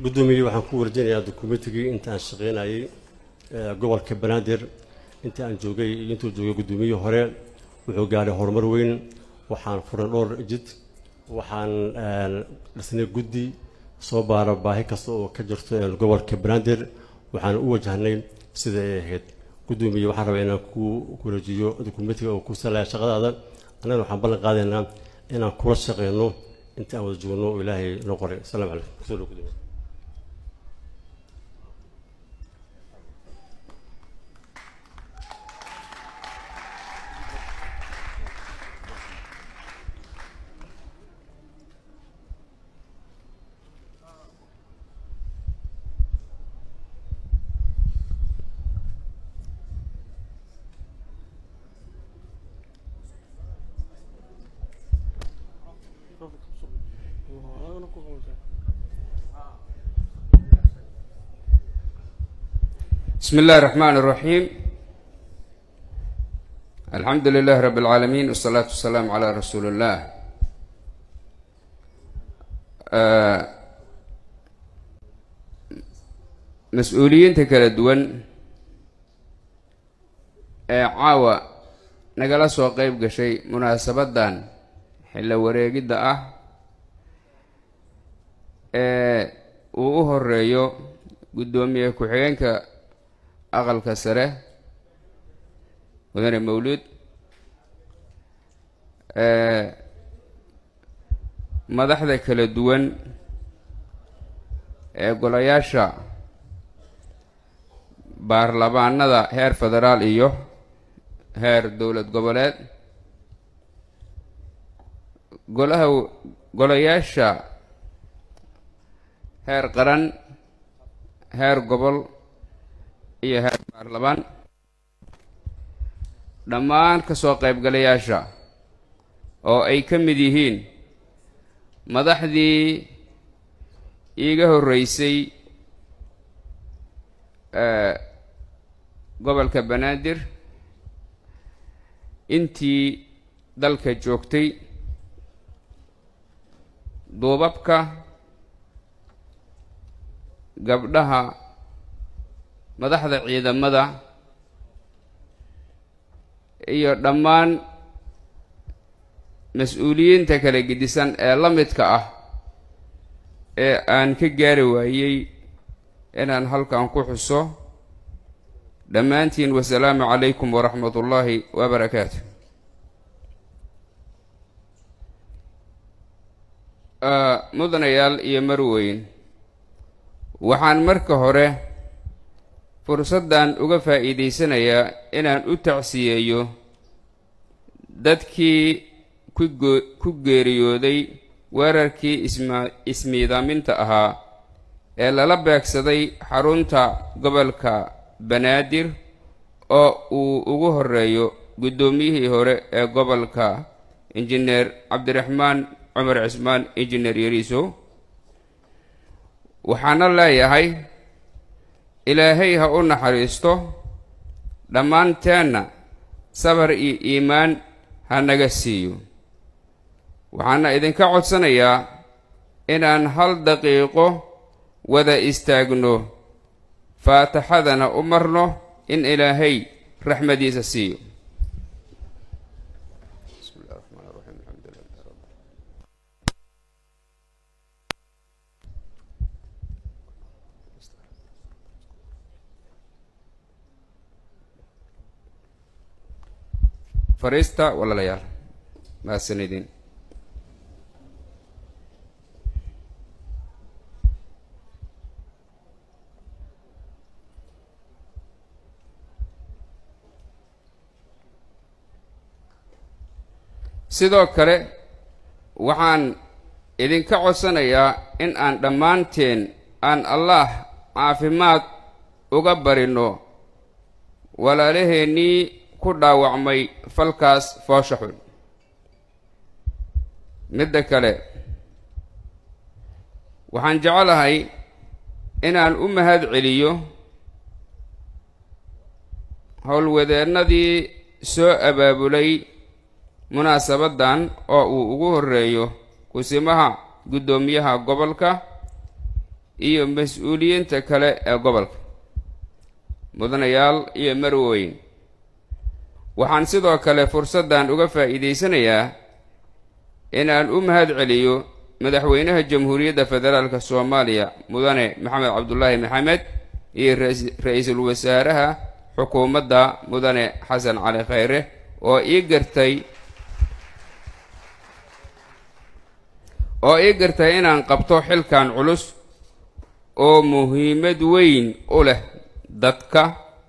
guddoomiye waxaan ku warjinayaa dukumentigii intaan shaqaynayay gobolka banaadir intii aan joogay iyo intuu joogay guddoomiyihii hore wuxuu gaadhay horumar weyn waxaan furay dhowr jid waxaan dhisnay guddi soo baara baahi kasta oo ka jirto gobolka banaadir waxaan u wajahnay sida ay ahayd guddoomiye waxaan rabaa inaan ku wareejiyo dukumentiga oo ku salaya shaqadaada annagana waxaan ballan qaadaynaa inaan kula shaqeyno inta aan wada joogno oo ilaahay noo qoray asalaamu calaykum kusoo dhow gudoomiye بسم الله الرحمن الرحيم الحمد لله رب العالمين والصلاة والسلام على رسول الله mas-uuliyiinta kala duwan ee caawa nagala soo qeyb gashay munaasabaddan xillo wareegidda ah ee uu u horeeyo guddoomiye ku-xigeenka aqalka sare mudane mawluud madaxda kala duwan ee golayaasha baarlamaanada heer federaal iyo heer dowlad goboleed golaha golayaasha heer qaran heer gobol iyo heer baarlamaan dhammaan ka soo qaybgalayaasha oo ay ka mid yihiin madaxdii iiga horreysay gobolka banaadir intii dalka joogtay duubabka gabdhaha madaxda ciidamada iyo dhammaan mas-uuliyiinta kala gedisan ee la midka ah ee aan ka gaari waayey inaan halkan ku xuso dhammaantiin wasalaamu calaykum waraxmat ullaahi wabarakaatu mudanayaal iyo marweyn waxaan marka hore fursaddan uga faa'iidaysanayaa inaan u tacsiyeeyo dadkii kugoo ku geeriyooday weerarkii isma ismiidaaminta ahaa ee lala beegsaday xarunta gobolka banaadir oo uu ugu horeeyo guddoomiyihii hore ee gobolka injineer cabdiraxmaan cumar cismaan injineer yariisow waxaana leeyahay ilaahay ha u naxariisto dhammaanteenna sabar iyo iimaan ha naga siiyo waxaana idinka codsanayaa inaan hal daqiiqo wada istaagno faataxadana u marno in ilaahay raxmadiisa siiyo fariista walaalayaal mahadsanidin sidoo kale waxaan idinka codsanayaa in aan dhammaanteen aan allaah caafimaad uga barino walaalaheennii ku dhaawacmay falkaas foosha xun midda kale waxaan jecelahay inaan u mahad celiyo howlwadeennadii soo abaabulay munaasabaddan oo uu ugu horreeyo kusimaha guddoomiyaha gobolka iyo mas-uuliyiinta kale ee gobolka mudanayaal iyo marweyn waxaan sidoo kale fursaddan uga faa'iidaysanayaa inaan u mahad celiyo madaxweynaha jamhuuriyadda federaalka soomaaliya mudane maxamed cabdulaahi maxamed iyo ra-iisul wasaaraha xukuumadda mudane xasan cali khayre oo ii gartay oo ii gartay inaan qabto xilkan culus oo muhiimad weyn u leh dadka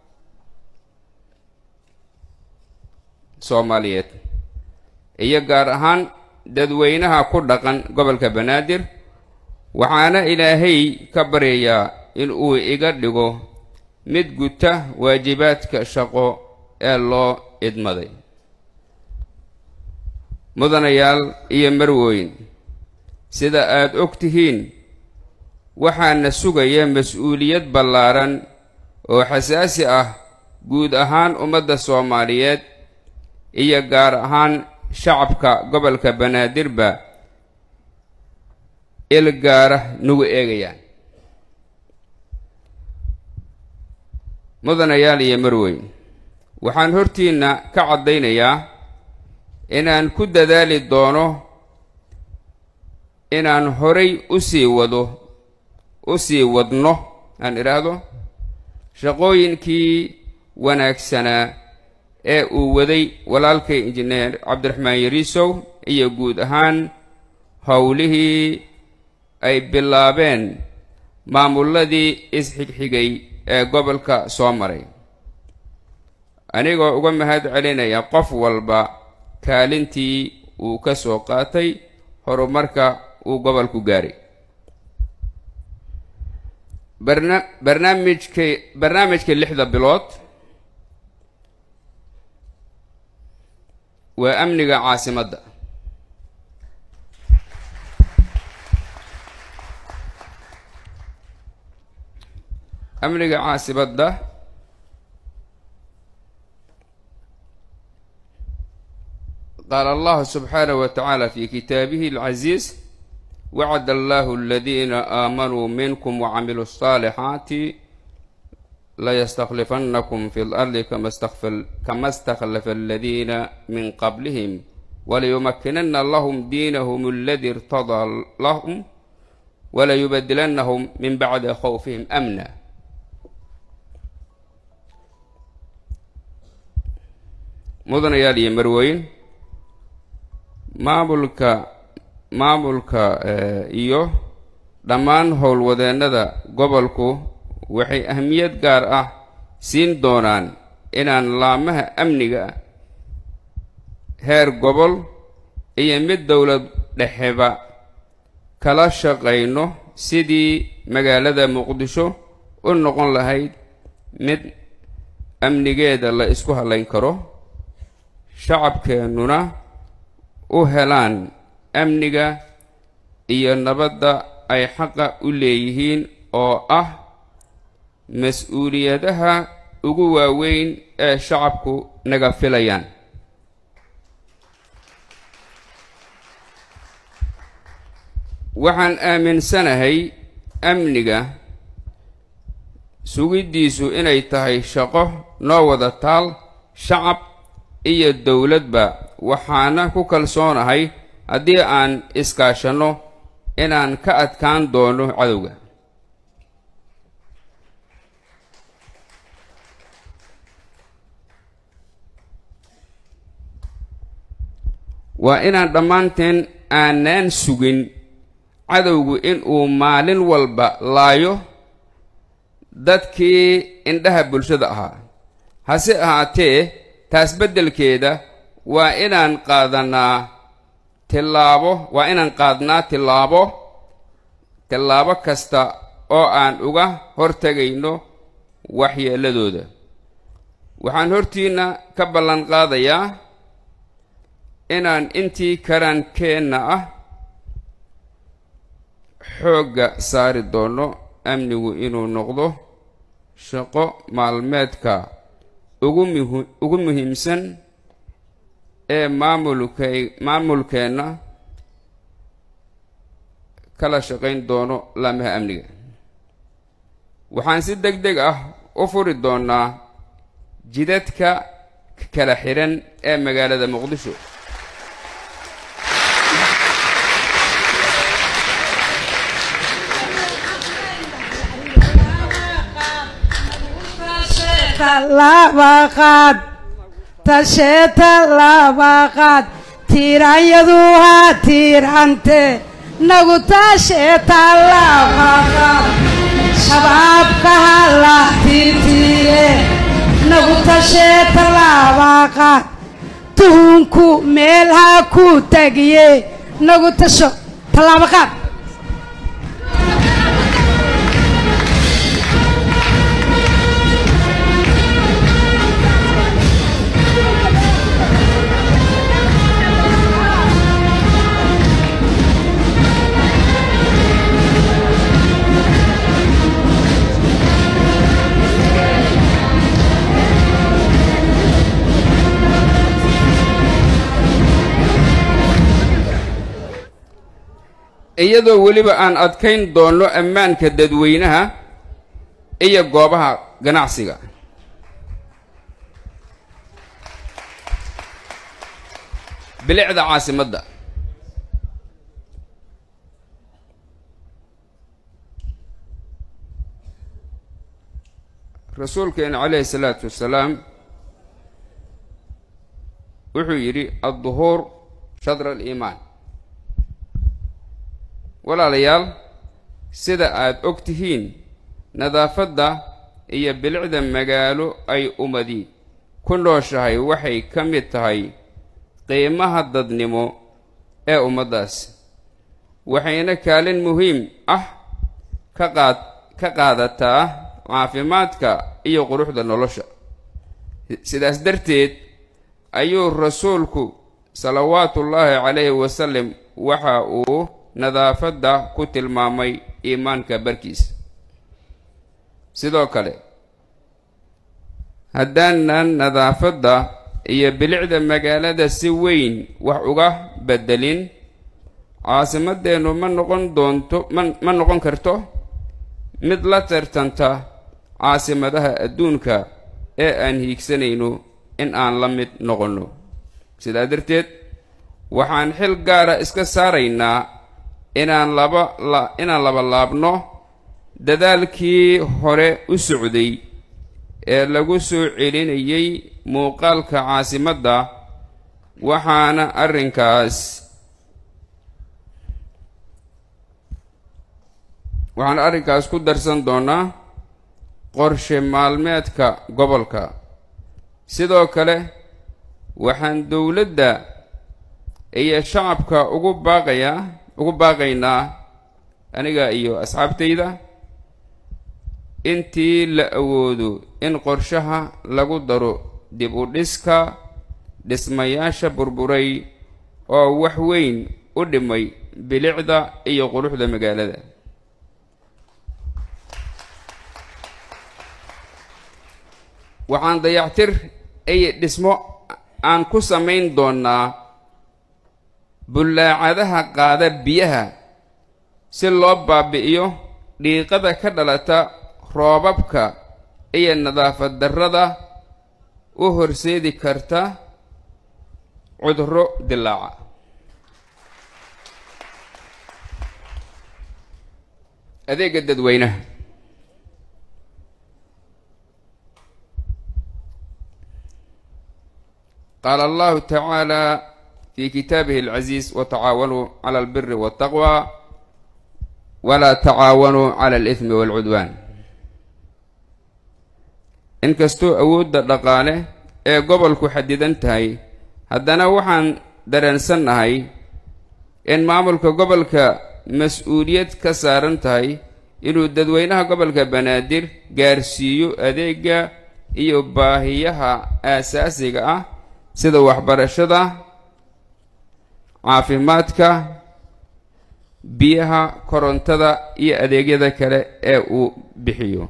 soomaaliyeed iyo gaar ahaan dadweynaha ku dhaqan gobolka banaadir waxaana ilaahay ka baryayaa in uu iga dhigo mid guta waajibaadka shaqo ee loo idmaday mudanayaal iyo marweyn sida aad og tihiin waxaana sugaya mas-uuliyad ballaaran oo xasaasi ah guud ahaan ummadda soomaaliyeed iyo gaar ahaan shacabka gobolka banaadirba il gaara nagu eegayaan mudanayaal iyo marweyn waxaan hortiinna ka caddaynayaa inaan ku dadaali doono inaan horay u sii wado u sii wadno aan idhaahdo shaqooyinkii wanaagsanaa ee uu waday walaalkay injineer cabdiraxmaan yariisow iyo guud ahaan howlihii ay bilaabeen maamulladii isxigxigay ee gobolka soo maray anigoo uga mahad celinaya qof walba kaalintii uu ka soo qaatay horumarka uu gobolku gaaray barna barnaamijka barnaamijka lixda bilood waa amniga caasimadda amniga caasimadda qaala allahu subxaanahu wa tacaala fi kitaabihi alcaziiz wacd allahu aladiina aamanuu minkum wacamiluu الصaalixaati layastaklifannakum fi lardi kama stakhlafa aladiina min qablihim walayumakinana lahum diinahum aladi irtadaa lahum walayubadilannahum min bacdi khawfihim amna mudanayaal iyo marweyn maamulka maamulka iyo dhammaan howlwadeennada gobolku waxay ahmiyad gaar ah siin doonaan inaan laamaha amniga heer gobol iyo mid dowlad dhexeba kala shaqayno sidii magaalada muqdisho u noqon lahayd mid amnigeeda la isku hallayn karo shacabkeennuna u helaan amniga iyo nabadda ay xaqa u leeyihiin oo ah mas-uuliyadaha ugu waaweyn ee shacabku naga filayaan waxaan aaminsanahay amniga sugiddiisu inay tahay shaqo noo wada taal shacab iyo dowladba waxaana ku kalsoonahay haddii aan iskaashanno inaan ka adkaan doono cadowga waa inaan dhammaanteen aanaan sugin cadowgu inuu maalin walba laayo dadkii indhaha bulshada ahaa hase ahaatee taas beddelkeeda waa inaan qaadanaa tillaabo waa inaan qaadnaa tillaabo tillaabo kasta oo aan uga hortegayno waxyeelladooda waxaan hortiinna ka ballan qaadayaa inaan intii karaankeenna ah xoogga saari doono amnigu inuu noqdo shaqo maalmeedka ugu muhi ugu muhiimsan ee maamulkay maamulkeenna kala shaqayn doono laamaha amniga waxaan si deg deg ah u furi doonnaa jidadka kala xidhan ee magaalada muqdisho labaqaad tasheeta labaqaad tiiranyadu haa tiirante nagu tasheeta labaqaad shabaabka ha la tiirtiire nagu tasheeta labaqaad tuhunku meel ha ku tagiye nagu tasho tallaabaqaad iyadoo weliba aan adkayn doonno ammaanka dadweynaha iyo goobaha ganacsiga bilicda caasimadda rasuulkeena calayhi salaatu wasalaam wuxuu yidhi adduhuur shadra aliimaan walaalayaal sida aad og tihiin nadaafadda iyo bilicda magaalo ay ummadi ku nooshahay waxay ka mid tahay qiimaha dadnimo ee ummaddaas waxayna kaalin muhiim ah ka qaad ka qaadataa caafimaadka iyo quruxda nolosha sidaas darteed ayuu rasuulku salawaatullaahi calayhi wasalam waxa uu nadaafadda ku tilmaamay iimaanka barkiisa sidoo kale haddaanan nadaafadda iyo bilicda magaalada si weyn wax uga beddelin caasimadeennu ma noqon doonto ma ma noqon karto mid la tartanta caasimadaha adduunka ee aan hiigsanayno in aan la mid noqonno sidaa darteed waxaan xil gaara iska saaraynaa inaan laba la inaan laba laabno dadaalkii hore u socday ee lagu soo celinayay muuqaalka caasimadda waxaana arrinkaas waxaan arrinkaas ku darsan doonaa qorshe maalmeedka gobolka sidoo kale waxaan dowladda iyo shacabka ugu baaqayaa ugu baaqaynaa aniga iyo asxaabtayda intii la awoodo in qorshaha lagu daro dib u dhiska dhismayaasha burburay oo wax weyn u dhimay bilicda iyo quruxda magaalada waxaan dayactir iyo dhismo aan ku samayn doonnaa bullaacadaha qaada biyaha si loo baabi'iyo dhiiqada ka dhalata roobabka iyo nadaafad darrada u horseedi karta cudurro dilaaca adeega dadweynaha qaala allahu tacaala fi kitaabihi alcaziiz watacaawanuu cala albiri waltaqwa walaa tacaawanuu cala alithmi waalcudwaan inkastoo awoodda dhaqaale ee gobolku xadidan tahay haddana waxaan dareensannahay in maamulka gobolka mas-uuliyad ka saaran tahay inuu dadweynaha gobolka banaadir gaarsiiyo adeega iyo baahiyaha aasaasiga ah sida waxbarashada caafimaadka biyaha korontada iyo adeegyada kale ee uu bixiyo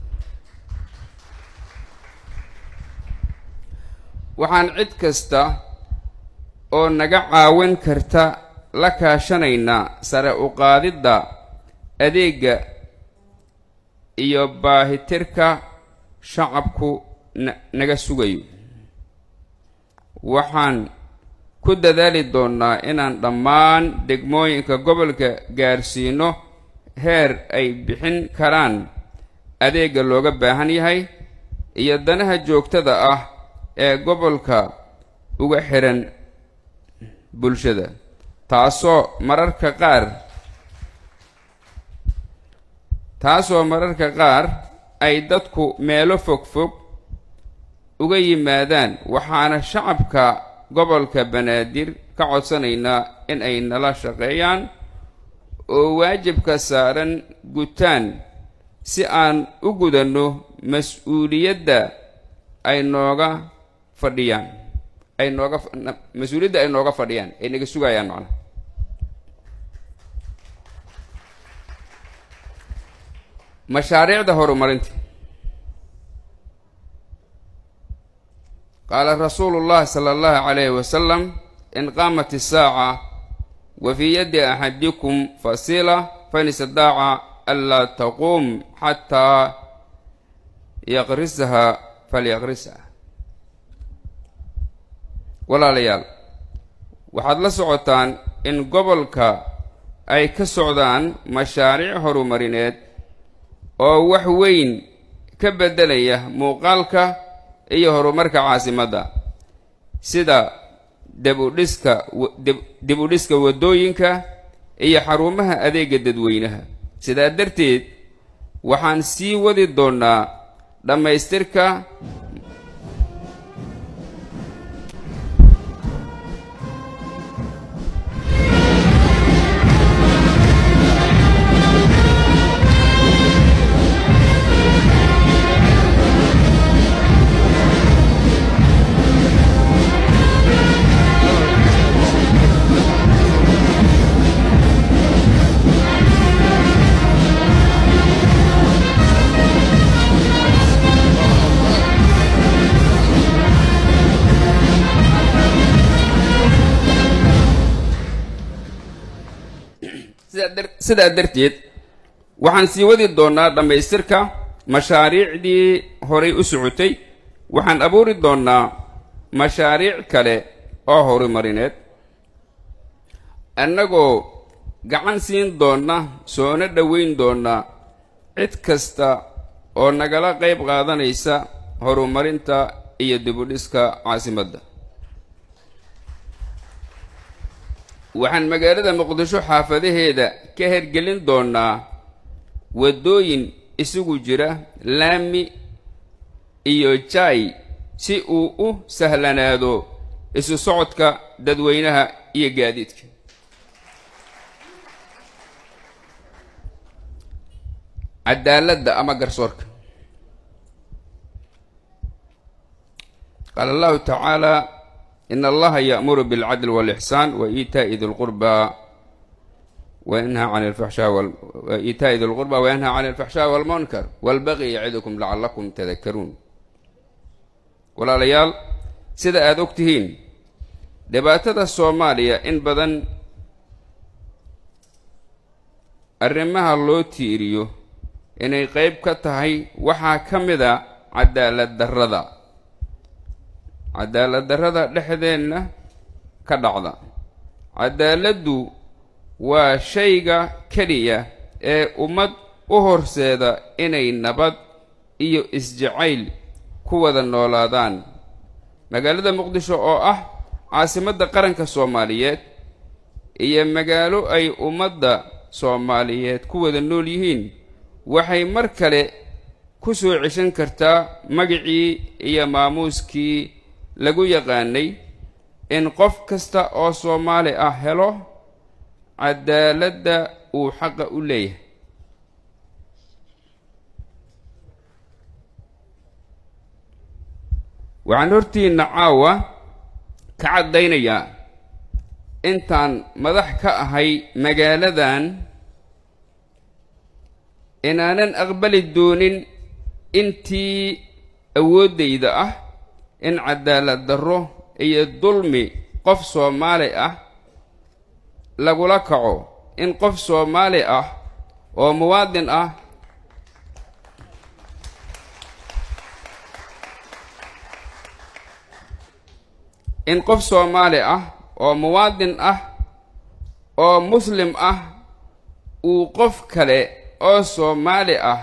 waxaan cid kasta oo naga caawin karta la kaashanaynaa sare u qaadidda adeega iyo baahitirka shacabku na naga sugayo waxaan ku dadaali doonnaa inaan dhammaan degmooyinka gobolka gaarsiino heer ay bixin karaan adeegga looga baahan yahay iyo danaha joogtada ah ee gobolka uga xihan bulshada taasoo mararka qaar taasoo mararka qaar ay dadku meelo fog fog uga yimaadaan waxaana shacabka gobolka banaadir ka codsanaynaa in ay nala shaqeeyaan oo waajibka saaran gutaan si aan u gudanno mas-uuliyadda ay nooga fadhiyaan ay nooga mas-uuliyadda ay nooga fadhiyaan ay naga sugayaan macnaha mashaariicda horumarinta qaala rasuulu llahi sala allahu calayhi wasalam in qaamat isaaca wa fii yaddi axadikum fasila fain istadaaca anlaa taquum xataa yaqrisaha falyaqrisaha walaalayaal waxaad la socotaan in gobolka ay ka socdaan mashaariic horumarineed oo wax weyn ka beddelaya muuqaalka iyo horumarka caasimadda sida debudhiska dib u dhiska waddooyinka iyo xarumaha adeegga dadweynaha sidaa darteed waxaan sii wadi doonnaa dhammaystirka sidaa darteed waxaan sii wadi doonnaa dhammaystirka mashaariicdii horay u socotay waxaan abuuri doonnaa mashaariic kale oo horumarineed annagoo gacan siin doonna soona dhoweyn doonna cid kasta oo nagala qayb qaadanaysa horumarinta iyo dibudhiska caasimadda waxaan magaalada muqdisho xaafadaheeda ka hergelin doonnaa waddooyin isugu jira laami iyo jaay si uu u sahlanaado isu socodka dadweynaha iyo gaadiidka cadaaladda ama garsoorka qaala allahu tacaala in allaha ya'muru bilcadli walixsaan wa iitaa'i di lqurbaa wayanhaa can alfaxshaa iitaa'i di lqurbaa wayanhaa can alfaxshaa walmunkar walbaqi yacidukum lacallakum tadakaruun walaalayaal sida aada og tihiin dhibaatada soomaaliya in badan arrimaha loo tiiriyo inay qayb ka tahay waxaa ka mid a cadaalad darrada cadaalad darrada dhexdeenna ka dhacda cadaaladdu waa shayga keliya ee ummad u horseeda inay nabad iyo isjacayl ku wada noolaadaan magaalada muqdisho oo ah caasimadda qaranka soomaaliyeed iyo magaalo ay ummadda soomaaliyeed ku wada nool yihiin waxay mar kale ku soo ceshan kartaa magicii iyo maamuuskii lagu yaqaanay in qof kasta oo soomaali ah helo cadaaladda uu xaqa u leeyahay waxaan hortiinna caawa ka caddaynayaa intaan madax ka ahay magaaladan inaanan aqbali doonin intii awooddayda ah in cadaalad darro iyo dulmi qof soomaali ah lagula kaco in qof soomaali ah oo muwaadin ah in qof soomaali ah oo muwaadin ah oo muslim ah uu qof kale oo soomaali ah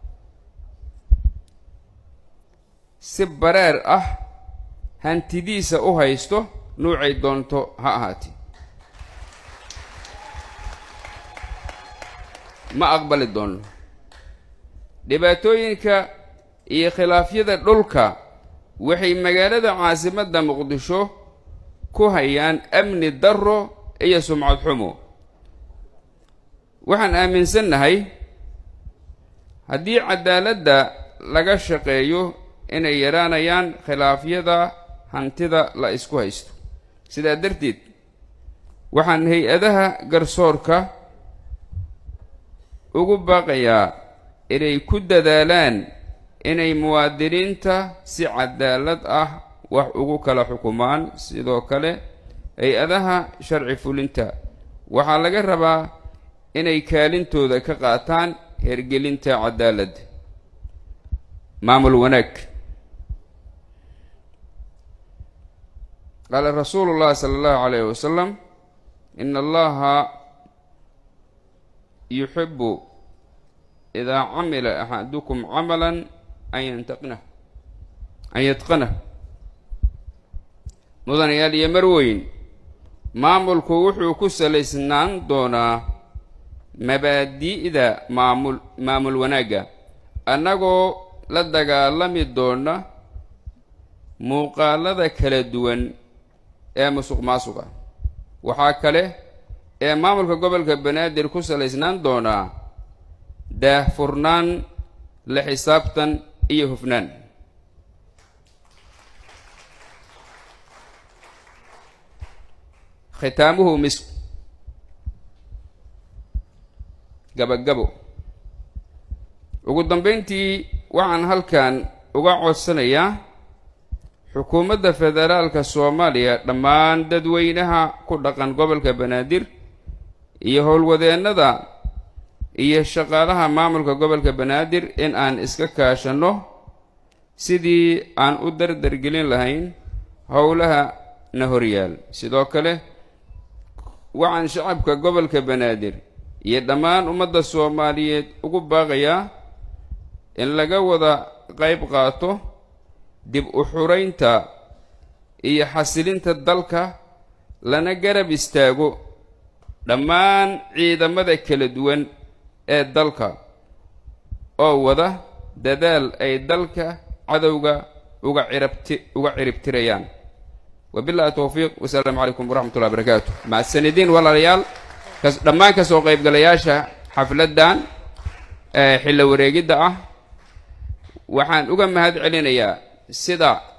si bareer ah hantidiisa u haysto nuucay doonto ha ahaatee ma aqbali doonno dhibaatooyinka iyo khilaafyada dhulka waxay magaalada caasimadda muqdisho ku hayaan amni darro iyo sumcad xumo waxaan aaminsannahay haddii cadaaladda laga shaqeeyo inay yaraanayaan khilaafyada hantida la isku haysto sidaa darteed waxaan hay-adaha garsoorka ugu baaqayaa inay ku dadaalaan inay muwaadiniinta si cadaalad ah wax ugu kala xukumaan sidoo kale hay-adaha sharci fulinta waxaa laga rabaa inay kaalintooda ka qaataan hergelinta cadaaladda maamul wanaag qaala rasuulu llahi sala allahu calayhi wasalam ina allaha yuxibu idaa camila axadukum camalan an yantaqinah an yatqanah mudanayaal iyo marweyn maamulku wuxuu ku salaysnaan doonaa mabaadi'da maamul maamul wanaagga annagoo la dagaalami doona muuqaalada kala duwan ee musuq maasuqa waxaa kale ee maamulka gobolka banaadir ku salaysnaan doonaa daahfurnaan la xisaabtan iyo hufnaan khitaamuhu mis gabagabo ugu dambayntii waxaan halkan uga codsanayaa xukuumadda federaalka soomaaliya dhammaan dadweynaha ku dhaqan gobolka banaadir iyo howlwadeennada iyo shaqaalaha maamulka gobolka banaadir in aan iska kaashanno sidii aan u dardargelin lahayn howlaha na horyaal sidoo kale waxaan shacabka gobolka banaadir iyo dhammaan ummadda soomaaliyeed ugu baaqayaa in laga wada qayb qaato dib u xuraynta iyo xasilinta dalka lana garab istaago dhammaan ciidamada kala duwan ee dalka oo wada dadaal ay dalka cadowga uga cirabti uga ciribtirayaan wabillahi towfiiq wasalaamu calaykum waraxmat ullahi barakaatu macsanidiin walaalayaal kas dhammaan kasoo qaybgalayaasha xafladdan ee xillo wareegidda ah waxaan uga mahad celinayaa sida